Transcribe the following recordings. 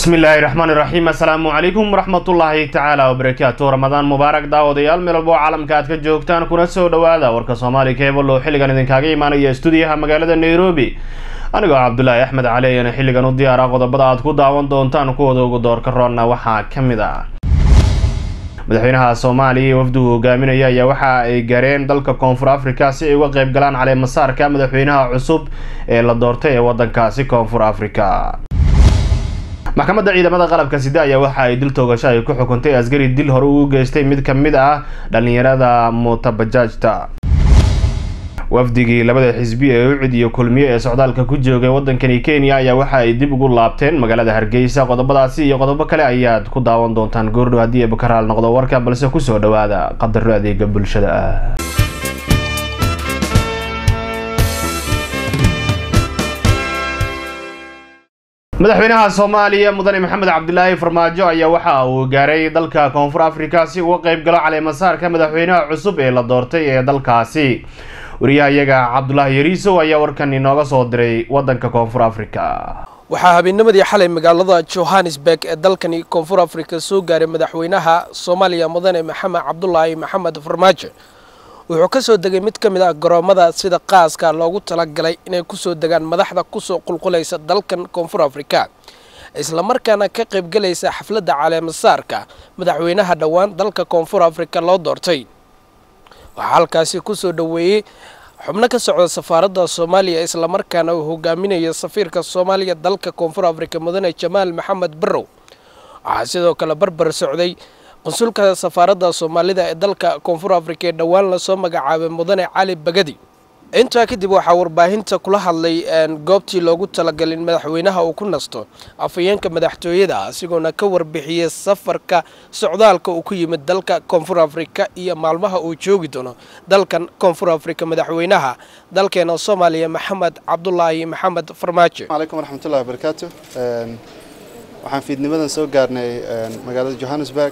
bismi illaahi raxmaan iraxiim assalaamu calaykum waraxmatullaahi tacaala wabarakaatu ramadaan mubaarak daawadayaal meel walbo caalamka aad ka joogtaan kuna soo dhawaada warka soomaali keebal oo xilligan idinkaaga imaanaya stuudiyaha magaalada nairobi anigoo cabdulaahi axmed cali ayana xilligan u diyaara qodobada aad ku daawan doontaan kuwooda ugu doorka roonna waxaa ka mid ah madaxweynaha soomaaliya ee wafdugu hogaaminaya ayaa waxa ay gareen dalka koonfur africa si ay uga qeyb galaan caleemasaarka madaxweynaha cusub ee la doortay ee wadankaasi koonfur africa maxkamadda ciidamada qalabka sida ayaa waxa ay dil toogasho ay ku xukuntay askari dil hore ugu geystay mid ka mid ah dhalinyarada mootabajaajta wafdigii labada xisbi ee ucid iyo kulmiye ee socdaalka ku joogay wadankani kenya ayaa waxa ay dib ugu laabteen magaalada hargeysa qodobadaasi iyo qodobo kale ayaad ku daawan doontaan goordhow haddii ay bakaraal noqdo warka balse kusoo dhawaada qadaro adeega bulshada ah madaxweynaha soomaaliya mudane maxamed cabdilaahi farmaajo ayaa waxa uu gaaray dalka koonfur africa si uga qeyb galo caleemasaarka madaxweynaha cusub ee la doortay ee dalkaasi wariyaha iyaga cabdulaahi yariisow ayaa warkan inooga soo diray wadanka koonfur africa waxaa habeennimadii xalay magaalada johannesburg ee dalkani koonfur africa soo gaaray madaxweynaha soomaaliya mudane maxamed cabdulaahi maxamed farmaajo wuxuu ka soo degay mid ka mid ah garoomada sida qaaska loogu talagalay inay kusoo degaan madaxda kusoo qulqulaysa dalkan koonfur africa islamarkaana ka qaybgalaysa xafladda caleemasaarka madaxweynaha dhowaan dalka koonfur africa loo doortay waxaa halkaasi kusoo dhoweeyey xubno ka socda safaaradda soomaaliya islamarkaana uu hogaaminaya safiirka soomaaliya dalka koonfur africa mudane jamaal maxamed barrow waxaa sidoo kale barbar socday qunsulka safaaradda soomaalida ee dalka koonfur africa ee dhowaan lasoo magacaabay mudane cali bagadi intaa kadib waxaa warbaahinta kula hadlay goobtii loogu talagalay in madaxweynaha uu ku nasto afhayeenka madaxtooyada asigoona ka warbixiyey safarka socdaalka uu ku yimid dalka koonfur africa iyo maalmaha uu joogi doono dalkan koonfur africa madaxweynaha dalkeena soomaaliya maxamed cabdulaahi maxamed farmaajo alaykum waraxmatullahi wabarakaatu waxaan fiidnimadan soo gaarnay magaalada johannesburg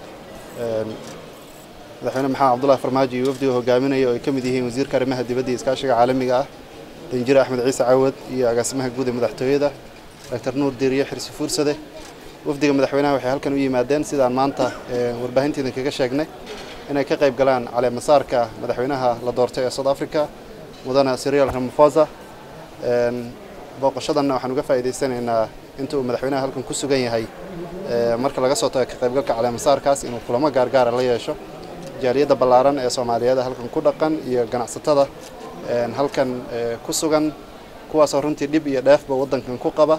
madaxweyne maxamed cabdullahi farmaajo iyo wafdiga hogaaminaya oo ay ka mid yihiin wasiirka arrimaha dibadda iyo iskaashiga caalamiga ah danjire axmed ciise cawad iyo agaasimaha guud ee madaxtooyada doctor nuur diiriye xirsi fuursade wafdiga madaxweynaha waxay halkan u yimaadeen sidaan maanta warbaahinteeda kaga sheegnay inay ka qayb galaan caleemasaarka madaxweynaha la doortay ee south africa mudane sirial ramaphosa booqashadanna waxaan uga faa'iidaysanaynaa inta uu madaxweynaha halkan ku sugan yahay marka laga soo tago ka qaybgalka caleemasaarkaas inuu kulamo gaargaara la yeesho jaaliyadda ballaaran ee soomaaliyeed halkan ku dhaqan iyo ganacsatada halkan ku sugan kuwaasoo runtii dhib iyo dheefba waddankan ku qaba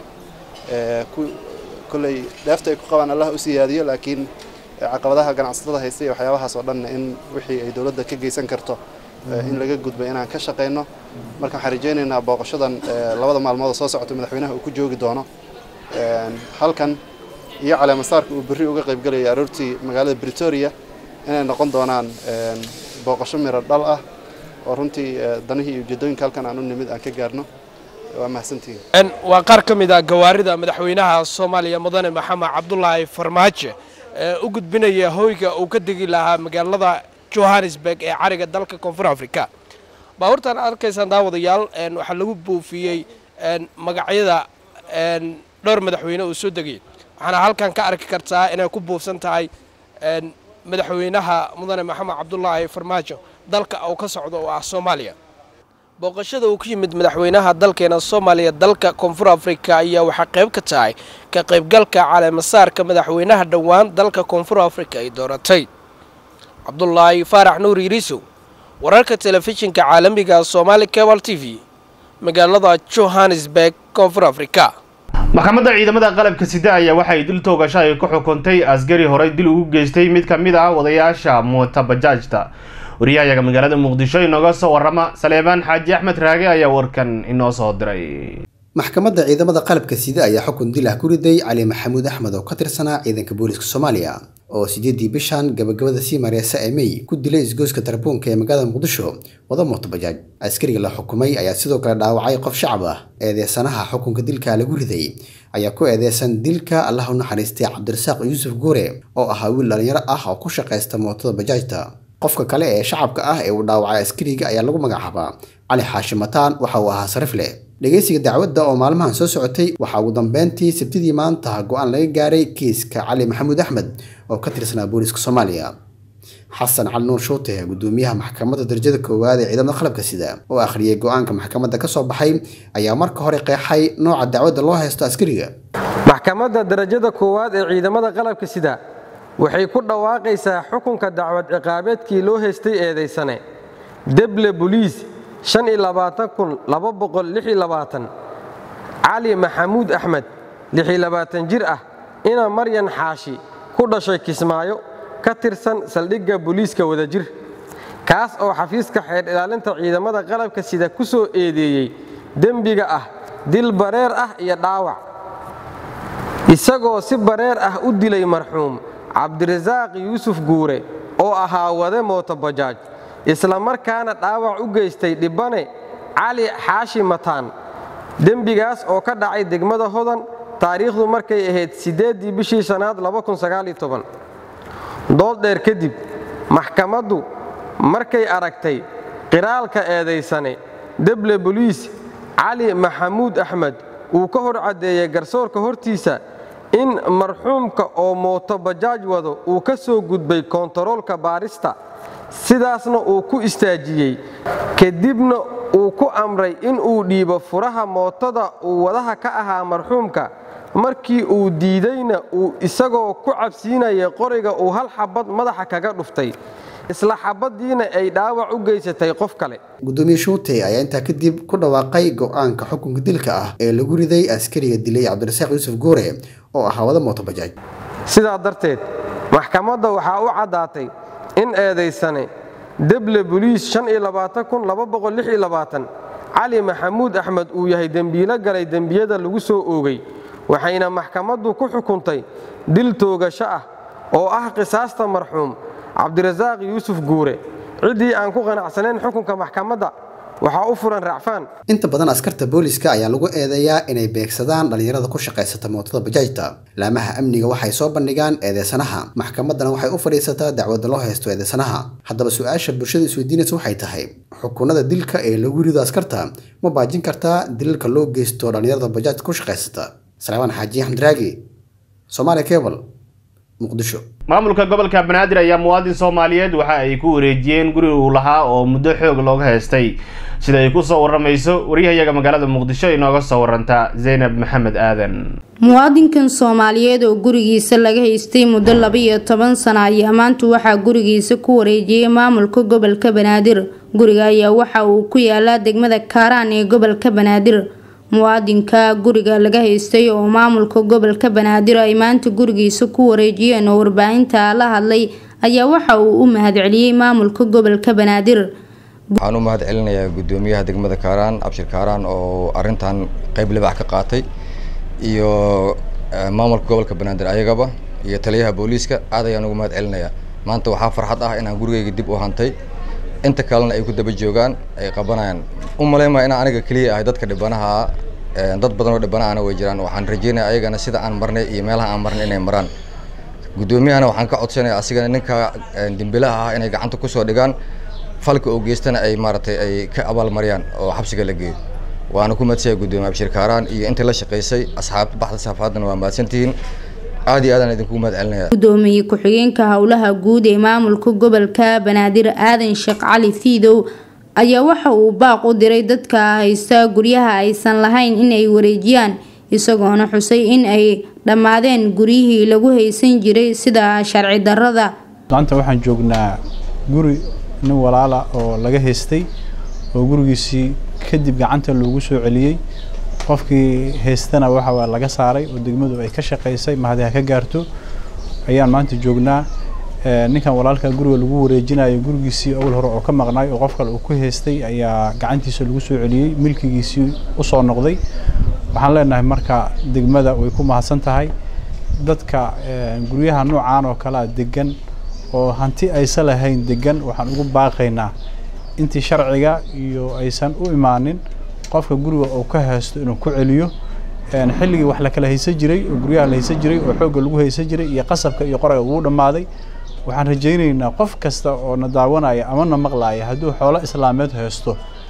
kolley dheefta ay ku qabaan allah u siyaadiyo laakiin caqabadaha ganacsatada haysta iyo waxyaabahaas oo dhan in wixii ay dowladda ka geysan karto in laga gudbo inaan ka shaqayno marka waxaan rajaynaynaa booqashadan labada maalmood oo soo socota madaxweynaha uu ku joogi doono halkan iyo caleemasaarka uu berri uga qaybgalaya aroortii magaalada bretoria inay noqon doonaan booqasho miro dhal ah oo runtii danihii iyo ujeedooyinka halkan aan u nimid aan ka gaarno waa mahadsantihiin waa qaar ka mid ah gawaarida madaxweynaha soomaaliya mudane maxamed cabdulaahi farmaajo ee u gudbinaya hoyga uu ka degi lahaa magaalada johannesburg ee cariga dalka koonfur africa baabuurtan arkaysaan daawadayaal waxaa lagu buufiyey magacyada dhowr madaxweyne uu soo degay waxaana halkan ka arki kartaa inay ku buufsan tahay madaxweynaha mudane maxamed cabdulaahi farmaajo dalka uu ka socdo oo ah soomaaliya booqashada uu ku yimid madaxweynaha dalkeena soomaaliya dalka koonfur africa ayaa waxaa qayb ka tahay ka qaybgalka caleemasaarka madaxweynaha dhowaan dalka koonfur africa ay dooratay cabdulaahi faarax nuur yiriisow wararka telefishinka caalamiga somaali cable t v magaalada johannesburg koonfur africa maxkamadda ciidamada qalabka sida ayaa waxay dil toogasho ay ku xukuntay askari horey dil ugu geystay mid ka mid ah wadayaasha mootabajaajta wariyahayaga magaalada muqdisho inooga soo warama saleebaan xaaji axmed raage ayaa warkan inoo soo diray maxkamadda ciidamada qalabka sida ayaa xukun dil ah ku riday cali maxamuud axmed oo ka tirsanaa ciidanka booliska soomaaliya oo sideedii bishan gabagabada sii mareysa ee mey ku dilay isgoyska tarabuunka ee magaalada muqdisho wada mootobajaaj askariga la xukumay ayaa sidoo kale dhaawacay qof shacab ah eedeysanaha xukunka dilka lagu riday ayaa ku eedeysan dilka allah u naxariistay cabdirasaaq yuusuf guure oo ahaa wiil dhalinyaro ah oo ku shaqaysta mootada bajaajta qofka kale ee shacabka ah ee uu dhaawacay askariga ayaa lagu magacaabaa cali xaashi mataan waxa uu ahaa sarifle dhegeysiga dacwadda oo maalmahan soo socotay waxaa ugu dambeyntii sabtidii maanta go-aan laga gaaray kiiska cali maxamuud axmed oo ka tirsanaa booliska soomaaliya xasan cali nuur shuute gudoomiyaha maxkamadda darajada koowaad ee ciidamada qalabka sida oo akhriyay go-aanka maxkamadda ka soo baxay ayaa marka hore qeexay nooca dacwadda loo haysto askariga maxkamadda darajada koowaad ee ciidamada qalabka sida waxay ku dhawaaqaysaa xukunka dacwad ciqaabeedkii loo haystay eedaysane deble boliis cali maxamuud axmed jir ah ina maryan xaashi ku dhashay kismaayo ka tirsan saldhigga booliiska wadajir kaas oo xafiiska xeer ilaalinta ciidamada qalabka sida ku soo eedeeyey dembiga ah dil bareer ah iyo dhaawac isagoo si bareer ah u dilay marxuum cabdirasaaq yuusuf guure oo ahaa wade mootobajaaj isla markaana dhaawac u geystay dhibbane cali xaashi mataan dembigaas oo ka dhacay degmada hodan taariikhdu markay ahayd siddeeddii bishii shanaad dood dheer kadib maxkamaddu markay aragtay qiraalka eedaysane deble boliis cali maxamuud axmed uu ka hor caddeeyey garsoorka hortiisa in marxuumka oo mootobajaaj wado uu ka soo gudbay koontaroolka baarista sidaasna uu ku istaajiyey kadibna uu ku amray in uu dhiibo furaha mootada uu wadaha ka ahaa marxuumka markii uu diidayna uu isagoo ku cabsiinaya qoriga uu hal xabad madaxa kaga dhuftay isla xabaddiina ay dhaawac u geysatay qof kale gudoomiye shuute ayaa intaa kadib ku dhawaaqay go-aanka xukunka dilka ah ee lagu riday askariga dilay cabdirasaaq yuusuf guure oo ahaa wada mootobajaaj sidaa darteed maxkamadda waxaa u caddaatay in eedaysane deble boliis cali maxamuud axmed uu yahay dembiilo galay dembiyada lagu soo oogay waxayna maxkamaddu ku xukuntay dil toogasho ah oo ah qisaasta marxuum cabdirasaaq yuusuf guure ciddii aan ku qanacsanayn xukunka maxkamadda waxaa u furan racfaan inta badan askarta booliska ayaa lagu eedeeyaa inay beegsadaan dhallinyarada ku shaqaysata mootada bajaajta laamaha amniga waxay soo bandhigaan eedeysanaha maxkamaddana waxay u fadhiisataa dacwadda loo haysto eedeysanaha haddaba su-aasha bulshada isweydiinaysa waxay tahay xukunada dilka ee lagu rido askarta ma baajin kartaa dilalka loo geysto dhallinyarada bajaajta ku shaqaysata salaamaan xaaji axmed raagi somaali cable muqdisho maamulka gobolka banaadir ayaa muwaadin soomaaliyeed waxa ay ku wareejiyeen guri uu lahaa oo muddo xoog looga haystay sida ay ku soo waramayso waryahayaga magaalada muqdisho inooga soo waranta zaynab maxamed aadan muwaadinkan soomaaliyeed oo gurigiisa laga haystay muddo laba-iyo toban sano ayaa maanta waxaa gurigiisa ku wareejiyey maamulka gobolka banaadir guriga ayaa waxa uu ku yaalaa degmada kaaraan ee gobolka banaadir muwaadinka guriga laga haystay oo maamulka gobolka banaadir ay maanta gurigiisa ku wareejiyeen oo warbaahinta la hadlay ayaa waxa uu u mahadceliyey maamulka gobolka banaadir waxaan u mahad celinayaa guddoomiyaha degmada kaaraan abshir kaaraan oo arintan qeyb libax ka qaatay iyo maamulka gobolka banaadir ayagaba iyo taliyaha booliiska aad ayaan ugu mahad celinayaa maanta waxaa farxad ah inaan gurigeyga dib u hantay inta kalena ay ku daba joogaan ay qabanayaan u malaynmaa inaan aniga keliya ahay dadka dhibanaha dad badan oo dhibanaana way jiraan waxaan rajeynaya ayagana sida aan marnay iyo meelaha aan marnay inay maraan guddoomiyahana waxaan ka codsanaya asigana ninka dembilaha ah inay gacanta kusoo dhigaan falka oo geystana ay maaragtay ay ka abaalmariyaan oo xabsiga la geeyo waana ku madsaya guddoomiye abshir kaaraan iyo intii la shaqaysay asxaabta baxda safaadana waa mahadsantihiin aad iyo aadaan idinku mahad celinaya gudoomiye ku-xigeenka howlaha guud ee maamulka gobolka banaadir aadan sheekh cali fiidow ayaa waxa uu baaq u diray dadka haysta guryaha aysan lahayn inay wareejiyaan isagoona xusay in ay dhammaadeen guryihii lagu haysan jiray sida sharci darada maanta waxaan joognaa guri nin walaala oo laga haystay oo gurigiisii kadib gacanta loogu soo celiyey qofkii haystana waxa laga saaray oo degmadu ay ka shaqaysay mahadi ha ka gaarto ayaan maanta joognaa ninkan walaalka guriga lagu wareejinayo gurigiisii awal hore oo ka maqnaay oo qof kale uu ku haystay ayaa gacantiisa lagu soo celiyey milkigiisii usoo noqday waxaan leenahay marka degmada way ku mahadsan tahay dadka guryaha noocaan oo kalea degan oo hanti aysan lahayn degan waxaan ugu baaqaynaa intii sharciga iyo aysan u imaanin qofka guriga uu ka haysto inuu ku celiyo xilligii wax la kala haysan jiray oo guryaha la haysan jiray oo xoogga lagu haysan jiray iyo qasabka iyo qoraga ugu dhammaaday waxaan rajaynaynaa qof kasta oo na daawanaya ama na maqlaaya hadduu xoolo islaameed haysto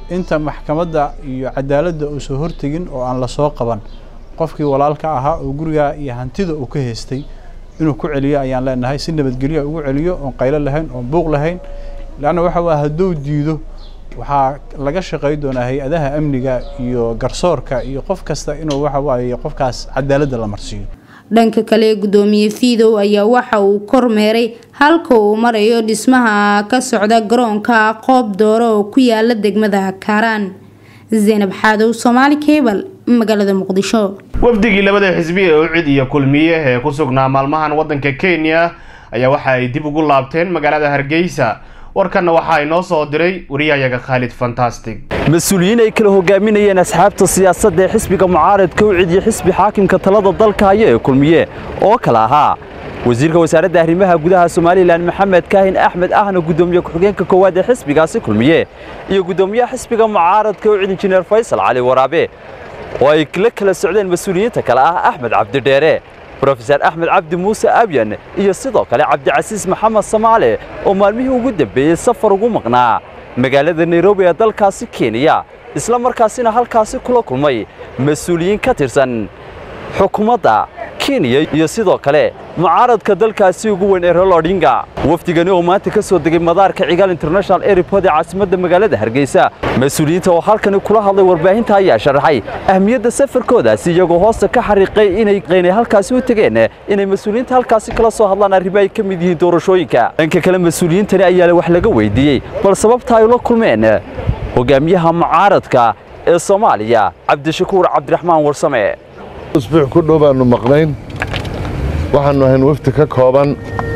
inta maxkamadda iyo cadaaladda uusan hortegin oo aan lasoo qaban qofkii walaalka ahaa oo gurigaa iyo hantida uu ka haystay inuu ku celiyo ayaan leenahay si nabadgelyo ugu celiyo oon qaylo lahayn oon buuq lahayn leanna waxa waa hadduu diido waxaa laga shaqey doonaa hay-adaha amniga iyo garsoorka iyo qof kasta inuu waxa waaye qofkaas cadaaladda la marsiiyo dhanka kale gudoomiye fiidow ayaa waxa uu kormeeray halka uu marayo dhismaha ka socda garoonka qoob dooro oo ku yaala degmada kaaraan zaynab xaadow soomaali cebal magaalada muqdisho wafdigii labada xisbi ee ucid iyo kulmiye ee ku sugnaa maalmahan waddanka kenya ayaa waxa ay dib ugu laabteen magaalada hargeysa warkanna waxaa inoo soo diray wariyahayaga khaalid fantastic mas-uuliyiin ay kala hogaaminayeen asxaabta siyaasadda ee xisbiga mucaaradka ucid iyo xisbi xaakimka talada dalka haya ee kulmiye oo kala ahaa wasiirka wasaaradda arrimaha gudaha somalilan maxamed kaahin axmed ahna guddoomiye ku-xigeenka koowaad ee xisbigaasi kulmiye iyo guddoomiyaha xisbiga mucaaradka ucid injineer faysal cali waraabe oo ay la kala socdeen mas-uuliyiinta kale ah axmed cabdidheere brofesor axmed cabdi muuse abyan iyo sidoo kale cabdicasiis maxamed samaale oo maalmihii ugu dambeeyey safar ugu maqnaa magaalada nairobi ee dalkaasi kenya isla markaasina halkaasi kula kulmay mas-uuliyiin ka tirsan xukuumadda kenya iyo sidoo kale mucaaradka dalkaasi ugu weyn ee rol odinga wafdigani oo maanta ka soo degay madaarka cigaal international airport ee caasimadda magaalada hargeysa mas-uuliyiinta oo halkani kula hadlay warbaahinta ayaa sharaxay ahmiyadda safarkoodaasi iyagoo hoosta ka xariiqay inay qaynay halkaasi u tegeen inay mas-uuliyiinta halkaasi kala soo hadlaan arrimo ay ka mid yihiin doorashooyinka dhanka kale mas-uuliyiintani ayaa wax laga weydiiyey bal sababta ay ula kulmeen hogaamiyaha mucaaradka ee soomaaliya cabdishakuur cabdiraxmaan warsame usbuuc ku dhow baannu maqnayn waxaannu ahayn wafdi ka kooban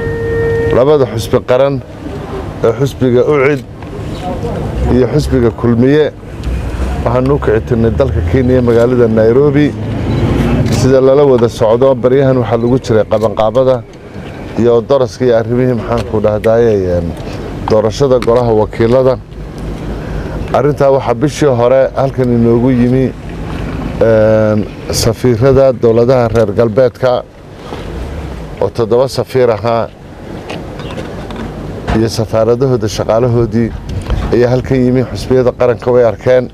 labada xusbi qaran ee xusbiga ucid iyo xusbiga kulmiye waxaannu u kici tirnay dalka kenya magaalada nairobi sida lala wada socdo baryahan waxaa lagu jiray qabanqaabada iyo daraska iyo arrimihii maxaanku dhahdaaye doorashada golaha wakiilada arrintaa waxaa bishii hore halkan inoogu yimi safiirada dowladaha reer galbeedka oo toddoba safiir ahaa iyo safaaradahooda shaqaalahoodii ayaa halkan yimi xusbiyada qaranka way arkeen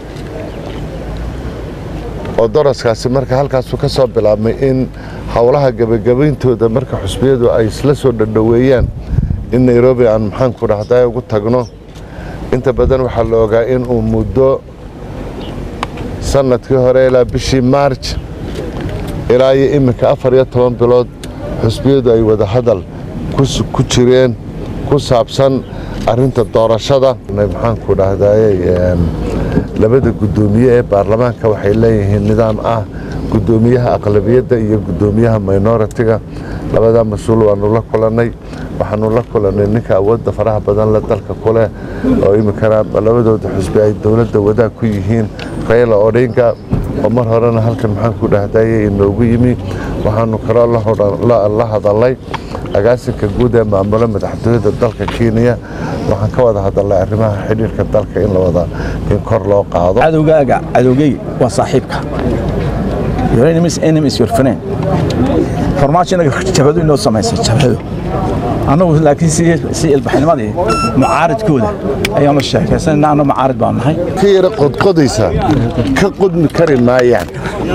oo daraskaasi marka halkaasu ka soo bilaabmay in howlaha gebagabayntooda marka xusbiyadu ay isla soo dhadhoweeyaan in nairobi aan maxaanku dhahday ugu tagno inta badan waxaa la ogaa in uu muddo sanadkii hore ilaa bishii maarj ilaa iyo iminka afar iyo toban bilood xusbiyadu ay wada hadal ku jireen ku saabsan arinta doorashada maxaanku dhahdaye labada guddoomiye ee baarlamaanka waxay leeyihiin nidaam ah guddoomiyaha aqlabiyadda iyo guddoomiyaha minoritiga labadaa mas-uul waanu la kulannay waxaanu la kulannay ninka awoodda faraha badan le dalka kuleh oo iminkana labadooda xusbi ay dowladda wadaag ku yihiin rayla odinga oo mar horena halkan maxaanku dhahdaye inoogu yimi waxaanu kaloo la hadalnay agaasinka guud ee maamula madaxtooyada dalka kenya waxaan ka wada hadalnay arrimaha xidhiirka dalka in lawada in kor loo qaado cadowgaaga cadowgey waa saaxiibka your enemies enemy is your friend farmaajo inaga jabhadu inoo samaysay jabhadu annagu laakiin si ilbaxnimadii mucaaridkooda ayaanu sheekaysanayna annagu mucaarid baan nahay ka yara qodqodaysa ka qodmi kari maayaan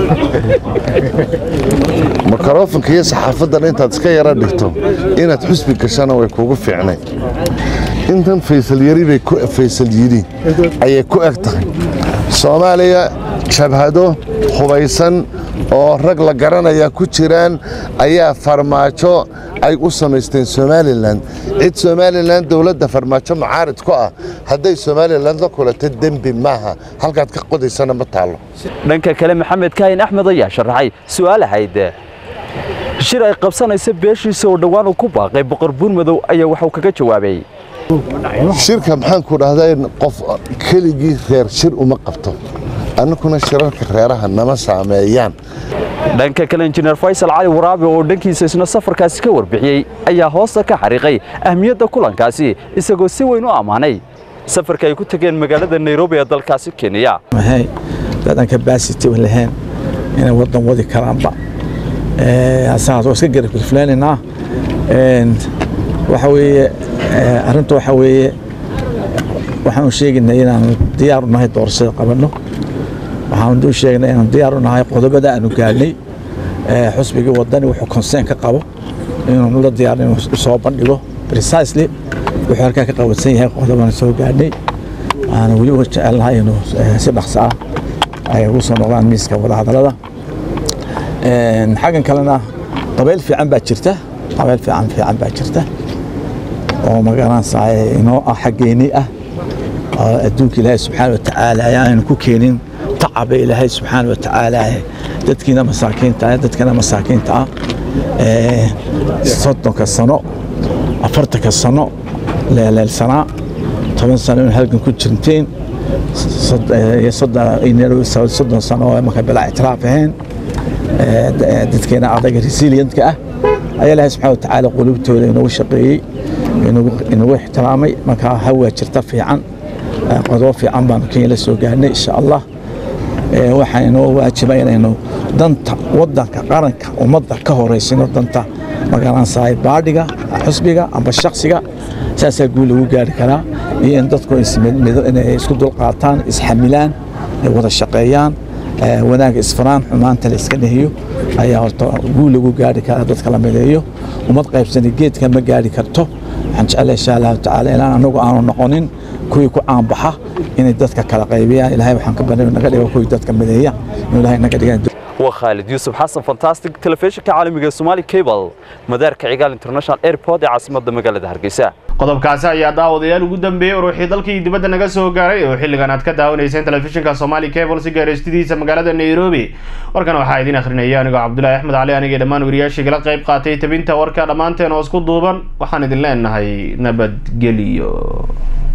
mikrofonka iyo saxaafadan intaad iska yara dhigto inaad xusbi gashana way kugu fiicnay intan faysal yari bay faysal yidhi ayay ku eg tahay soomaaliya jabhado hubaysan oo rag la garanaya ku jiraan ayaa farmaajo ay u samaysteen somalilan cid somalilan dowladda farmaajo mucaarid ku ah hadday somalilan la kulato dembi maaha halkaad ka qodaysana ma taallo dhanka kale maxamed kaahin axmed ayaa sharaxay su'aal ahayd shir ay qabsanaysa beeshiisa oo dhowaan uu ku baaqay boqor buurmadow ayaa waxuu kaga jawaabay shirka maxaanku dhahday qof keligii reer shir uma qabto annaguna shirarka reeraha nama saameeyaan dhanka kale injineer faysal cali waraabe oo dhankiisa isna safarkaasi ka warbixiyey ayaa hoosta ka xariiqay ahmiyadda kulankaasi isagoo si weyn u ammaanay safarka ay ku tageen magaalada nairobi ee dalkaasi kenya dadan capacity lahayn inay wadan wadi karaanba asaas oo iska garabgirfleenaynaa waxa weeye arrinta waxa weeye waxaanu sheegaynaa inaanu diyaar u nahay doorashada qabanno waxaanu u sheegaynaa inaanu diyaar u nahay qodobada aanu gaadhnay xusbigii wadani wuxuu conseen ka qabo inaanu la diyaar inuu soo bandhigo precisely wuxuu halkaa ka qabansan yahay qodobaan soo gaadhnay waxaana weli uga jecelnahay inuu si dhaqso ah ay ugu soo noqdaan miiska wadahadallada xaggan kalena dabeyl fiican baa jirta dabeyl fiican fiican baa jirta oo magaranaysaa inoo ah xaggeeni ah oo adduunka ilaahay subxaana watacaala ayaanu ku keenin tacaba ilaahay subxaana watacaala dadkiina masaakiinta ah dadkana masaakiinta ah soddonka sano afartanka sano leeleelsanaa toban sano in halgan ku jirteen soddon sano oo marka bilaa ictiraaf ahayn dadkeena adaga resilientka ah ayaa ilaahay subxana watacaala qulubtooda inoogu shaqeeyey inagu ixtiraamay markaa hawaa jirta fiican qodobo fiican baanu kenya la soo gaarnay insha allah waxaa inoo waajiba inaynu danta wadanka qaranka ummadda ka horeysino danta magaranaysaa baadhiga xusbiga amba shaksiga saasaa guul lagu gaari karaa iyo in dadku inay isku dulqaataan isxamilaan ay wada shaqeeyaan wanaagga isfaraan xumaanta la iska nehiyo ayaa horta guul lagu gaari karaa dadka la mideeyo ummad qaybsani geedka ma gaari karto waxaan jeclay insha allahu tacaala ilaan anagu aanu noqonin kuwii ku caanbaxa inay dadka kala qaybiyaan ilahay waxaan ka banay naga dhigo kuwii dadka mideeya inuu ilahay naga dhigan waa khaalid yuusuf xasan fantastic telefishinka caalamiga somaali cable madaarka cigaal international airport ee caasimadda magaalada hargeysa qodobkaasi ayaa daawadayaal ugu dambeeyey uruuxii dalkii dibadda naga soo gaaray oo xilligan aad ka daawanayseen telefishinka somaali cable si gaaraystidiisa magaalada nairobi warkan waxaa idiin akhrinaya anigoo cabdulaahi axmed cali anigii dhammaan wariyaashii kala qayb qaatay tabinta warka dhammaanteen oo isku duuban waxaan idin leenahay nabadgelyo